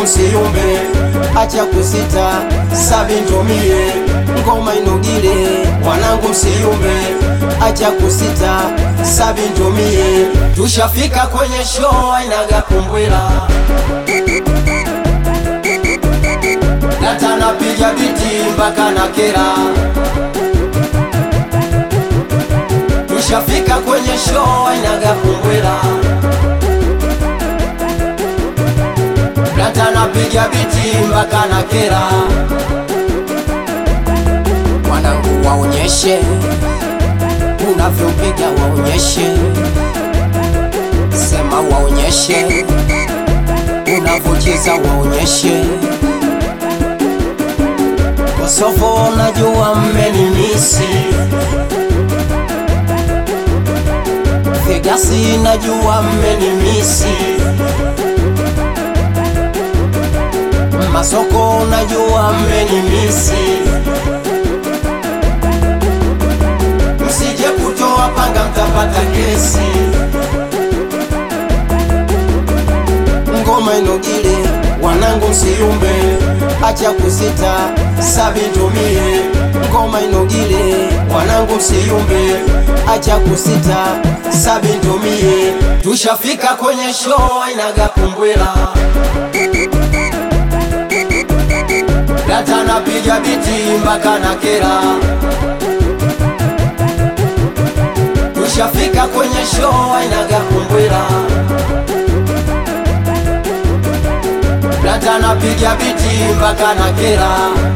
msiyumbe, acha kusita, sabi ntumie, ngoma inugile. Wanangu msiyumbe, acha kusita, sabi ntumie, tushafika kwenye show ainaga kumbwela data napiga biti mpaka na kera, tushafika kwenye show ainaga kumbwela data napiga biti mpaka na kera. Wanangu waonyeshe unavyopiga, waonyeshe sema, waonyeshe unavyocheza, waonyeshe Kosovo, najua mmenimisi Vegasi, najua mmenimisi Masoko, najua mmenimisi Msije kutoa panga, mtapata kesi. Ngoma inogile, wanangu msiyumbe, acha kusita, sabi ntumie. Ngoma inogile, wanangu msiyumbe, acha kusita, sabi ntumie. Tushafika kwenye show ainaga kumbwela data napiga biti mpaka na kera, tushafika kwenye show ainaga kumbwela data napiga biti mpaka na kera,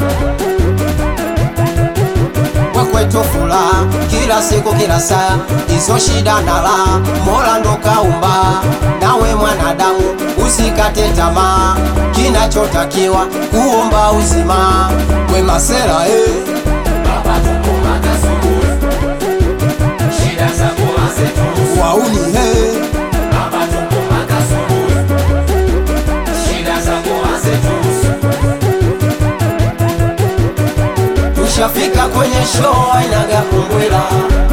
wakwetu furaha kila siku kila saa, hizo shida na raha Mola ndo kaumba, nawe mwanadamu usikate tamaa, kinachotakiwa kuomba uzima wema sera eh. Baba tupo makasubuzi, shida zako hazetuhusu. wauni eh. Baba tupo makasubuzi, shida zako hazetuhusu. tushafika kwenye show ainaga kumbwela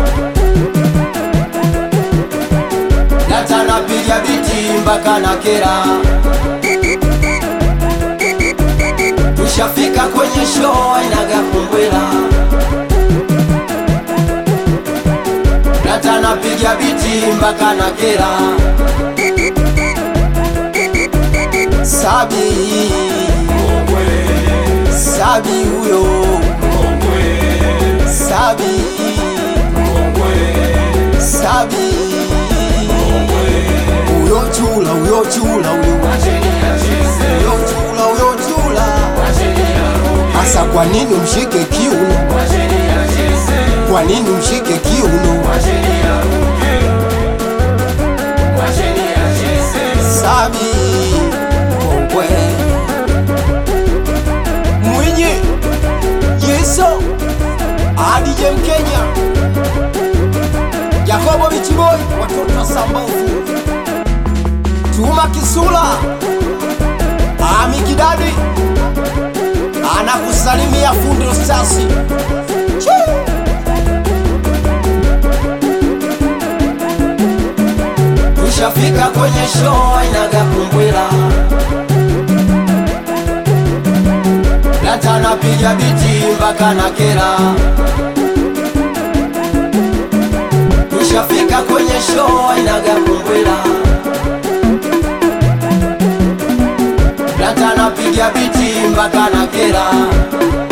data napiga biti mpaka na kera tushafika kwenye show ainaga kumbwela data napiga biti mpaka na kera sabi sabi huyo sabi sabi huyo chula huyo chula huyo huyo chula huyo chula hasa kwa nini mshike kiuno kwa nini mshike kiuno sabi kongwe mwinyi yeso adije mkenya yakobo bichiboi watoto wa sambovu tuma kisula amikidadi anakusalimia fundi rostasi tushafika kwenye show ainaga kumbwela data napiga biti mpaka na kera tushafika kwenye show ainaga kumbwela data napiga biti mpaka na kera